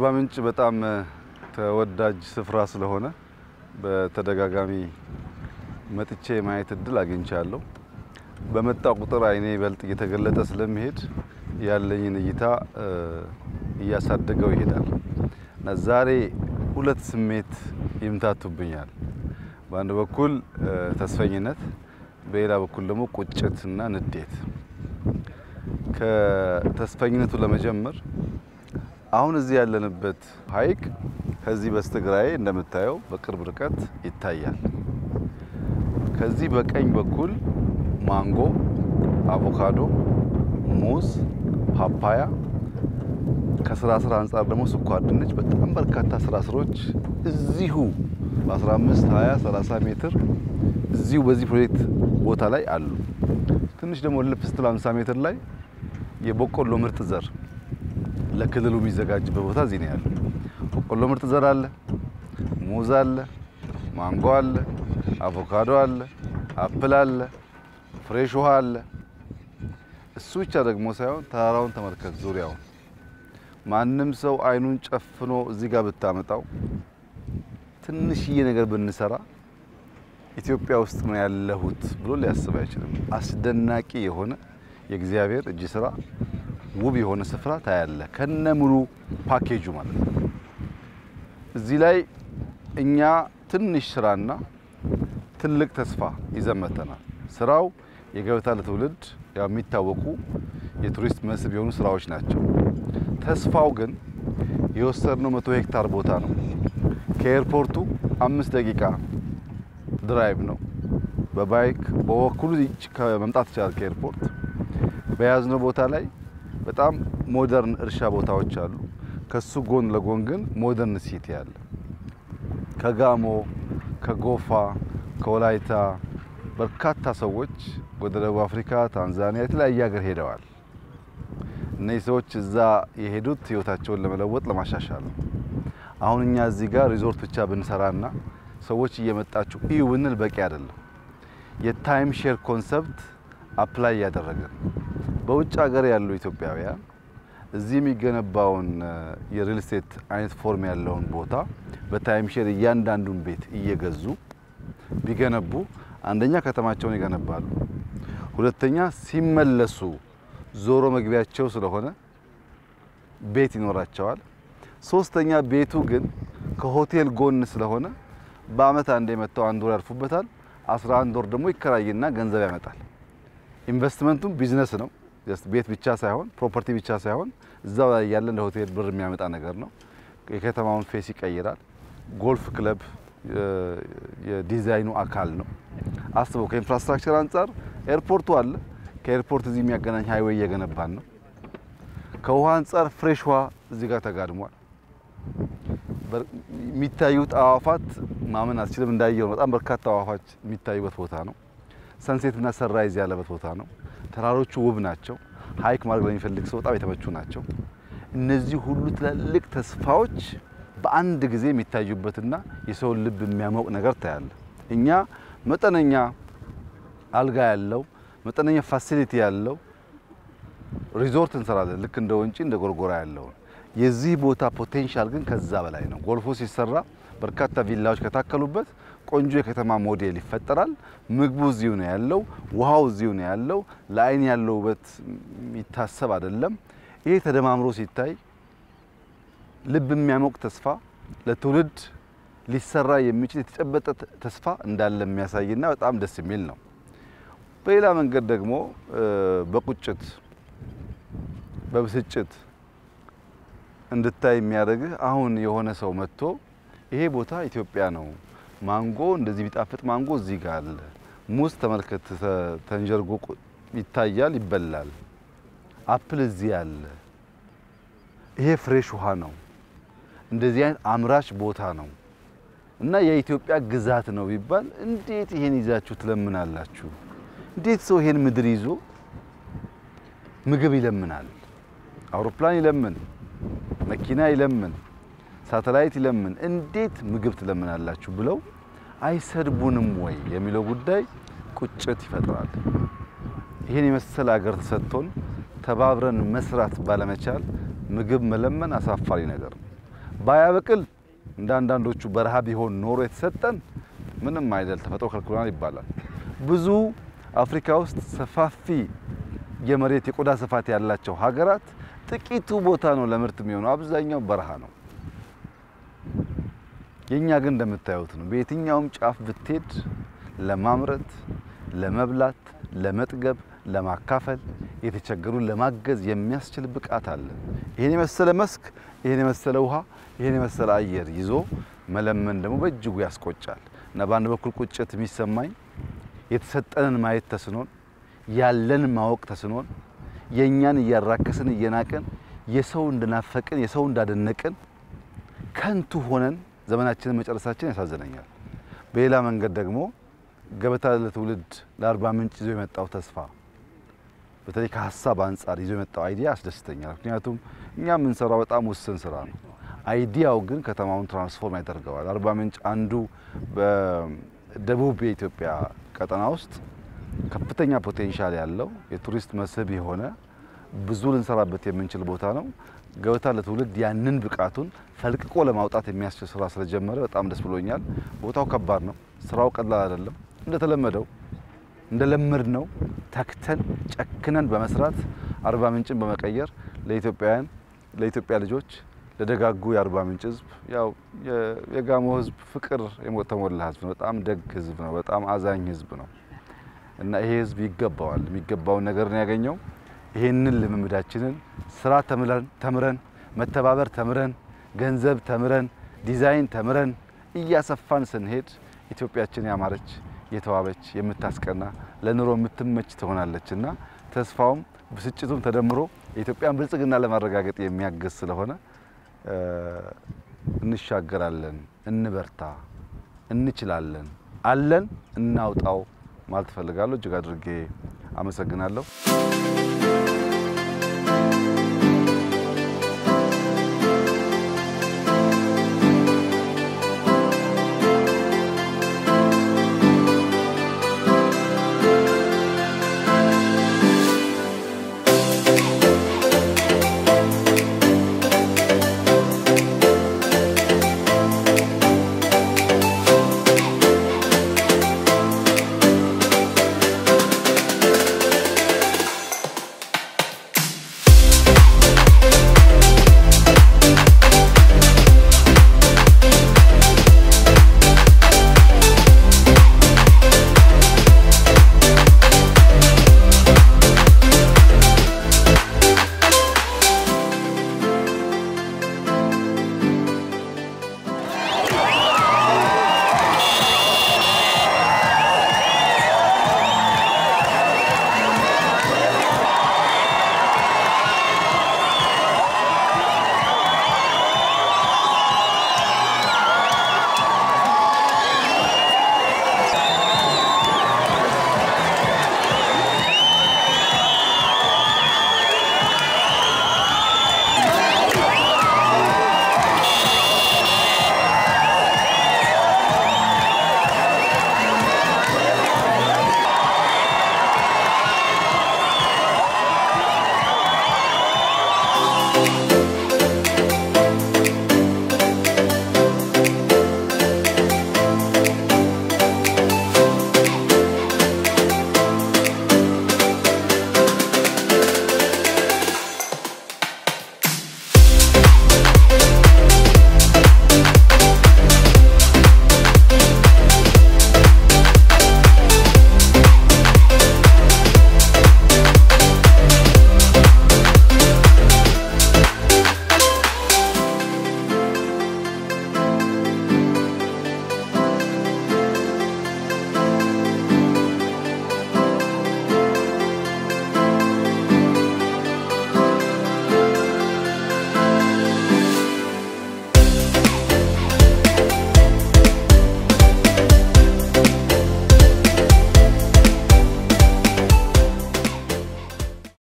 ምንጭ በጣም ተወዳጅ ስፍራ ስለሆነ በተደጋጋሚ መጥቼ የማየት እድል አግኝቻለሁ። በመጣ ቁጥር አይኔ ይበልጥ እየተገለጠ ስለሚሄድ ያለኝን እይታ እያሳደገው ይሄዳል እና ዛሬ ሁለት ስሜት ይምታቱብኛል። በአንድ በኩል ተስፈኝነት፣ በሌላ በኩል ደግሞ ቁጭትና ንዴት። ከተስፈኝነቱ ለመጀመር አሁን እዚህ ያለንበት ሐይቅ ከዚህ በስተግራዬ እንደምታየው በቅርብ ርቀት ይታያል። ከዚህ በቀኝ በኩል ማንጎ፣ አቮካዶ፣ ሙዝ፣ ፓፓያ ከስራ ስራ አንጻር ደግሞ ስኳር ድንች፣ በጣም በርካታ ስራ ስሮች እዚሁ በ15 20 30 ሜትር እዚሁ በዚህ ፕሮጀክት ቦታ ላይ አሉ። ትንሽ ደግሞ ልፍ ስትል 50 ሜትር ላይ የበቆሎ ምርጥ ዘር ለክልሉ የሚዘጋጅበት ቦታ እዚህ ነው ያለው። በቆሎ ምርጥ ዘር አለ፣ ሙዝ አለ፣ ማንጎ አለ፣ አቮካዶ አለ፣ አፕል አለ፣ ፍሬሽ ውሃ አለ። እሱ ብቻ ደግሞ ሳይሆን ተራራውን ተመልከት፣ ዙሪያውን ማንም ሰው አይኑን ጨፍኖ እዚህ ጋር ብታመጣው ትንሽዬ ነገር ብንሰራ ኢትዮጵያ ውስጥ ነው ያለሁት ብሎ ሊያስብ አይችልም። አስደናቂ የሆነ የእግዚአብሔር እጅ ስራ ውብ የሆነ ስፍራ ታያለ ከነ ሙሉ ፓኬጁ ማለት ነው። እዚህ ላይ እኛ ትንሽ ስራና ትልቅ ተስፋ ይዘመተናል። ስራው የገበታ ለትውልድ ያው የሚታወቁ የቱሪስት መስህብ የሆኑ ስራዎች ናቸው። ተስፋው ግን የወሰድነው መቶ ሄክታር ቦታ ነው። ከኤርፖርቱ አምስት ደቂቃ ድራይቭ ነው። በባይክ በወኩሉ መምጣት ይቻላል ከኤርፖርት በያዝነው ቦታ ላይ በጣም ሞደርን እርሻ ቦታዎች አሉ። ከሱ ጎን ለጎን ግን ሞደርን ሲቲ አለ። ከጋሞ፣ ከጎፋ፣ ከወላይታ በርካታ ሰዎች ወደ ደቡብ አፍሪካ፣ ታንዛኒያ፣ የተለያየ ሀገር ሄደዋል። እነዚህ ሰዎች እዛ የሄዱት ህይወታቸውን ለመለወጥ ለማሻሻል ነው። አሁን እኛ እዚህ ጋር ሪዞርት ብቻ ብንሰራና ሰዎች እየመጣችሁ እዩ ብንል በቂ አይደለም። የታይም ሼር ኮንሰፕት አፕላይ እያደረግን በውጭ ሀገር ያሉ ኢትዮጵያውያን እዚህ የሚገነባውን የሪል ስቴት አይነት ፎርም ያለውን ቦታ በታይም ሼር እያንዳንዱን ቤት እየገዙ ቢገነቡ አንደኛ ከተማቸውን ይገነባሉ፣ ሁለተኛ ሲመለሱ ዞሮ መግቢያቸው ስለሆነ ቤት ይኖራቸዋል፣ ሶስተኛ ቤቱ ግን ከሆቴል ጎን ስለሆነ በአመት አንዴ መጥተው አንድ ወር ያርፉበታል። አስራ አንድ ወር ደግሞ ይከራይና ገንዘብ ያመጣል። ኢንቨስትመንቱም ቢዝነስ ነው። ቤት ብቻ ሳይሆን ፕሮፐርቲ ብቻ ሳይሆን እዛው ላይ ያለ ለሆቴል ብር የሚያመጣ ነገር ነው። የከተማውን ፌስ ይቀይራል። ጎልፍ ክለብ የዲዛይኑ አካል ነው። አስበው፣ ከኢንፍራስትራክቸር አንጻር ኤርፖርቱ አለ። ከኤርፖርት እዚህ የሚያገናኝ ሃይዌይ እየገነባን ነው። ከውሃ አንጻር ፍሬሽ ውሃ እዚህ ጋር ተጋድሟል። የሚታዩት አዋፋት ማመን አትችልም። እንዳየው ነው። በጣም በርካታ አዋፋት የሚታዩበት ቦታ ነው። ሰንሴትና ሰንራይዝ ያለበት ቦታ ነው። ተራሮቹ ውብ ናቸው። ሀይክ ማድረግ ለሚፈልግ ሰው በጣም የተመቹ ናቸው። እነዚህ ሁሉ ትላልቅ ተስፋዎች በአንድ ጊዜ የሚታዩበትና የሰውን ልብ የሚያሞቅ ነገር ታያለ። እኛ መጠነኛ አልጋ ያለው መጠነኛ ፋሲሊቲ ያለው ሪዞርት እንሰራለን። ልክ እንደ ወንጪ እንደ ጎርጎራ ያለውን የዚህ ቦታ ፖቴንሻል ግን ከዛ በላይ ነው። ጎልፎ ሲሰራ በርካታ ቪላዎች ከታከሉበት ቆንጆ የከተማ ሞዴል ይፈጠራል። ምግቡ እዚሁ ነው ያለው፣ ውሃው እዚሁ ነው ያለው። ለአይን ያለው ውበት የሚታሰብ አይደለም። ይሄ ተደማምሮ ሲታይ ልብ የሚያሞቅ ተስፋ ለትውልድ ሊሰራ የሚችል የተጨበጠ ተስፋ እንዳለ የሚያሳይና በጣም ደስ የሚል ነው። በሌላ መንገድ ደግሞ በቁጭት በብስጭት እንድታይ የሚያደርግህ አሁን የሆነ ሰው መጥቶ ይሄ ቦታ ኢትዮጵያ ነው ማንጎ እንደዚህ ቢጣፍጥ ማንጎ እዚህ ጋር አለ። ሙዝ ተመልከት፣ ተንጀርጎ ይታያል፣ ይበላል። አፕል እዚህ አለ። ይሄ ፍሬሽ ውሃ ነው። እንደዚህ አይነት አምራች ቦታ ነው እና የኢትዮጵያ ግዛት ነው ቢባል እንዴት ይሄን ይዛችሁ ትለምናላችሁ? እንዴት ሰው ይሄን ምድር ይዞ ምግብ ይለምናል? አውሮፕላን ይለምን፣ መኪና ይለምን ሳተላይት ይለምን እንዴት ምግብ ትለምናላችሁ ብለው አይሰድቡንም ወይ የሚለው ጉዳይ ቁጭት ይፈጥራል። ይህን የመሰለ ሀገር ተሰጥቶን ተባብረን መስራት ባለመቻል ምግብ መለመን አሳፋሪ ነገር ነው። ባያበቅል እንደ አንዳንዶቹ በረሃ ቢሆን ኖሮ የተሰጠን ምንም አይደል ተፈጥሮ ከልክሎናል ይባላል። ብዙ አፍሪካ ውስጥ ሰፋፊ የመሬት የቆዳ ስፋት ያላቸው ሀገራት ጥቂቱ ቦታ ነው ለምርት የሚሆነው፣ አብዛኛው በረሃ ነው። የኛ ግን እንደምታዩት ነው። በየትኛውም ጫፍ ብትሄድ ለማምረት፣ ለመብላት፣ ለመጥገብ፣ ለማካፈል፣ የተቸገሩን ለማገዝ የሚያስችል ብቃት አለ። ይሄን የመሰለ መስክ፣ ይሄን የመሰለ ውሃ፣ ይሄን የመሰለ አየር ይዞ መለመን ደግሞ በእጅጉ ያስቆጫል እና በአንድ በኩል ቁጭት የሚሰማኝ የተሰጠንን ማየት ተስኖን ያለን ማወቅ ተስኖን የእኛን እያራከስን እየናቅን የሰው እንደናፈቅን የሰው እንዳደነቅን ከንቱ ሆነን ዘመናችንን መጨረሳችን ያሳዝነኛል። በሌላ መንገድ ደግሞ ገበታ ለትውልድ ለአርባ ምንጭ ይዞ የመጣው ተስፋ በተለይ ከሀሳብ አንጻር ይዞ የመጣው አይዲያ ያስደስተኛል። ምክንያቱም እኛ የምንሰራው በጣም ውስን ስራ ነው። አይዲያው ግን ከተማውን ትራንስፎርም ያደርገዋል። አርባ ምንጭ አንዱ በደቡብ የኢትዮጵያ ቀጠና ውስጥ ከፍተኛ ፖቴንሻል ያለው የቱሪስት መስህብ የሆነ ብዙ ልንሰራበት የምንችል ቦታ ነው። ገበታ ለትውልድ ያንን ብቃቱን ፈልቅቆ ለማውጣት የሚያስችል ስራ ስለጀመረ በጣም ደስ ብሎኛል። ቦታው ከባድ ነው። ስራው ቀላል አይደለም። እንደተለመደው እንደለመድ ነው ተክተን ጨክነን በመስራት አርባ ምንጭን በመቀየር ለኢትዮጵያውያን ለኢትዮጵያ ልጆች ለደጋጉ የአርባ ምንጭ ህዝብ ያው የጋሞ ህዝብ ፍቅር የተሞላ ህዝብ ነው። በጣም ደግ ህዝብ ነው። በጣም አዛኝ ህዝብ ነው እና ይሄ ህዝብ ይገባዋል። የሚገባውን ነገር ነው ያገኘው። ይሄንን ልምምዳችንን ስራ ተምረን መተባበር ተምረን ገንዘብ ተምረን ዲዛይን ተምረን እያሰፋን ስንሄድ ኢትዮጵያችን ያማረች የተዋበች የምታስቀና ለኑሮ የምትመች ትሆናለች እና ተስፋውም ብስጭቱም ተደምሮ የኢትዮጵያን ብልጽግና ለማረጋገጥ የሚያግዝ ስለሆነ እንሻገራለን፣ እንበርታ፣ እንችላለን፣ አለን፣ እናውጣው ማለት እፈልጋለሁ። እጅግ አድርጌ አመሰግናለሁ።